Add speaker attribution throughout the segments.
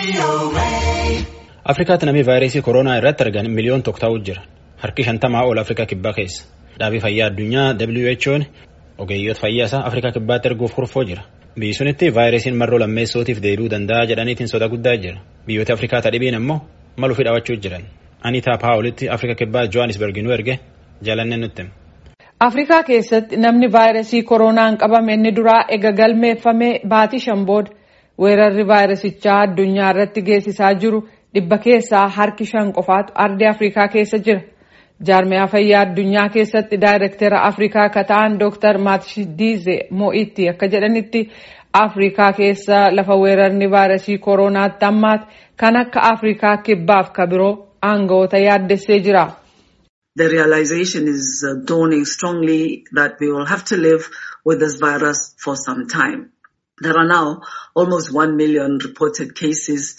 Speaker 1: Afrikaatti namni vaayirasii koronaa irratti argan miliyoon tokko ta'uu jira. Harki shantamaa ol Afrikaa kibbaa keessa. Dhaabii fayyaa addunyaa WHO'n ogeeyyoota fayyaa isaa Afrikaa kibbaatti erguuf kurfoo jira. Biyyi sunitti vaayirasiin marroo lammeessootiif deebi'uu danda'a jedhaniitiin soda guddaa jira. Biyyoota Afrikaa tadhibiin ammoo maluuf hidhawachuu jiran. Anitaa Paawulitti Afrika kibbaa Johannesburg nu erge jaalannee nutti.
Speaker 2: Afrikaa keessatti namni vaayirasii koronaan qabame inni duraa ega galmeeffamee baatii shan booda weerarri vaayirasichaa addunyaa irratti geessisaa jiru dhibba keessaa harki shan qofaatu ardii Afrikaa keessa jira. Jaarmiyaa fayyaa addunyaa keessatti daayirektera Afrikaa akka ta'an Dr. Matshidize Mo'itti akka jedhanitti Afrikaa keessa lafa weerarni vaayirasii koronaatti ammaati kan akka Afrikaa kibbaaf ka biroo aangawoota yaaddessee jira.
Speaker 3: The realization is uh, dawning strongly that we will have to live with this virus for some time. There are now almost 1 million reported cases.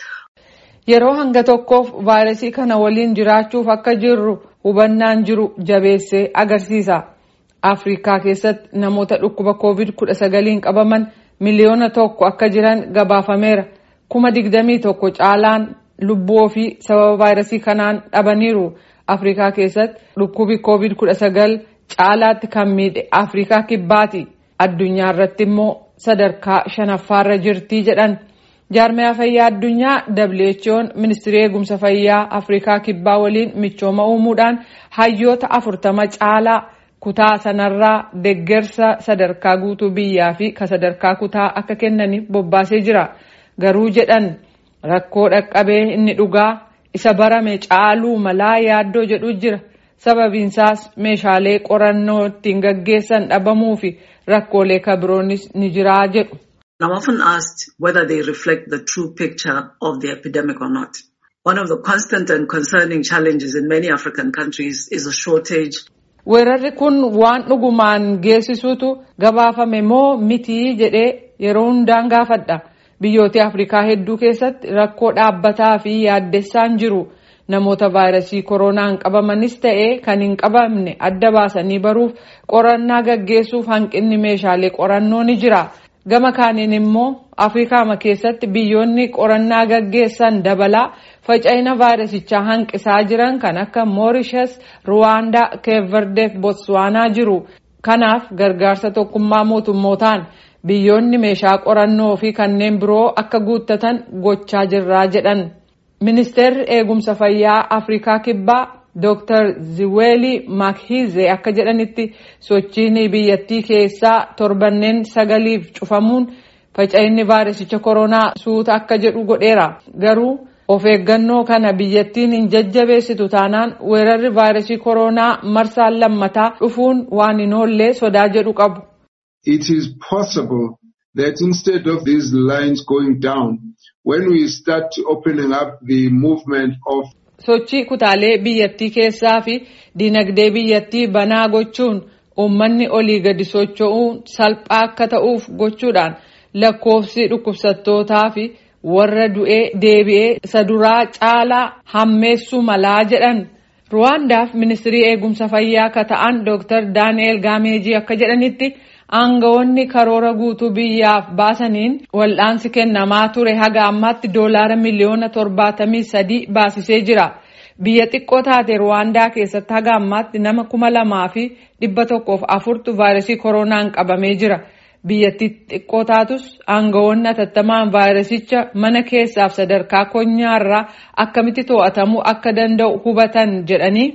Speaker 2: Yeroo hanga tokkoof vaayirasii kana waliin jiraachuuf akka jirru hubannaan jiru jabeessee agarsiisa. Afrikaa keessatti namoota dhukkuba COVID-19 qabaman miliyoona tokko akka jiran gabaafameera. Kuma digdamii tokko caalaan lubbuu ofii sababa vaayirasii kanaan dhabaniiru. Afrikaa keessatti dhukkubi COVID-19 caalaatti kan miidhe Afrikaa kibbaati. Addunyaa irratti immoo sadarkaa shanaffaarra jirtii jedhan. Jaarmiyaa fayyaa addunyaa WHO'n ministirii eegumsa fayyaa Afrikaa kibbaa waliin michooma uumuudhaan hayyoota afurtama caalaa kutaa sanarraa deggersa sadarkaa guutuu biyyaa fi ka sadarkaa kutaa akka kennaniif bobbaasee jira. Garuu jedhan rakkoo dhaqqabee inni dhugaa isa barame caaluu malaa yaaddoo jedhu jira. Sababiinsaas meeshaalee qorannoo ittiin gaggeessan dhabamuu fi rakkoolee kabiroonis ni jiraa jedhu.
Speaker 3: I'm often asked whether they reflect the true picture of the epidemic or not. One of the constant and concerning challenges in many African countries is a shortage.
Speaker 2: Weerarri kun waan dhugumaan geessisuutu gabaafame moo mitii jedhee yeroo hundaan gaafadha. Biyyoota Afrikaa hedduu keessatti rakkoo dhaabbataa fi yaaddessaan jiru. Namoota vaayirasii koronaan qabamanis ta'ee kan hin qabamne adda baasanii baruuf qorannaa gaggeessuuf hanqinni meeshaalee qorannoo ni jira. Gama kaaniin immoo Afrikaama keessatti biyyoonni qorannaa gaggeessan dabalaa faca'ina vaayirasichaa hanqisaa jiran kan akka Moorishas, Ruwaandaa, Keeverdee fi Botswaanaa jiru. Kanaaf gargaarsa tokkummaa mootummootaan biyyoonni meeshaa qorannoo fi kanneen biroo akka guuttatan gochaa jirraa jedhan. Ministeerri eegumsa fayyaa Afrikaa kibbaa Dr. Ziweli Makhize akka jedhanitti sochiin biyyattii keessaa torbanneen sagaliif cufamuun faca'inni vaayirasicha koronaa suuta akka jedhu godheera. Garuu of eeggannoo kana biyyattiin hin jajjabeessitu taanaan weerarri vaayirasii koronaa marsaan lammataa dhufuun waan hin oollee sodaa jedhu qabu.
Speaker 4: It is possible that instead of these lines going down, when we start opening up the movement of
Speaker 2: sochii kutaalee biyyattii keessaa fi dinagdee biyyattii banaa gochuun uummanni olii gadi socho'uun salphaa akka ta'uuf gochuudhaan lakkoofsi dhukkubsattootaa fi warra du'ee deebi'ee isa duraa caalaa hammeessuu malaa jedhan. Ruwaandaaf ministirii eegumsa fayyaa akka ta'an Dr. Daani'eel Gaameejii akka jedhanitti aangawoonni karoora guutuu biyyaaf baasaniin wal'aansi kennamaa ture haga ammaatti doolaara miliyoona torbaatamii sadii baasisee jira. Biyya xiqqoo taate Ruwaandaa keessatti haga ammaatti nama kuma lamaa fi dhibba tokkoof afurtu vaayirasii koronaan qabamee jira. Biyyattii xiqqoo taatus aangawoonni atattamaan vaayirasicha mana keessaaf sadarkaa konyaarraa akkamitti to'atamuu akka danda'u hubatan jedhanii.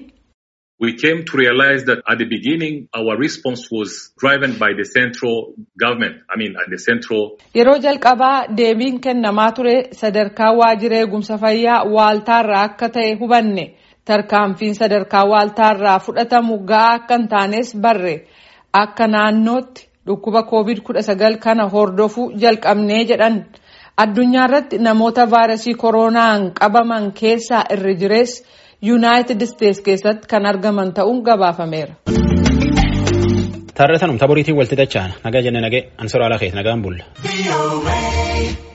Speaker 5: We came to realize that at the beginning our response was driven by the central government. I mean, at the central.
Speaker 2: Yeroo jalqabaa deebiin kennamaa ture sadarkaa waajjira eegumsa fayyaa waaltaarraa akka ta'e hubanne tarkaanfiin sadarkaa waaltaarraa fudhatamu ga'aa akka hin taanes barre akka naannootti dhukkuba COVID-19 kana hordofuu jalqabnee jedhan. Addunyaa irratti namoota vaayirasii koronaan qabaman keessaa irri jirees yuunaayitid isteetsi keessatti kan argaman ta'uun gabaafameera.
Speaker 1: Taarratanum taboriitiin walti dacha'an nagaa jenne nagee ansoraa alaa keessa nagaan bulla.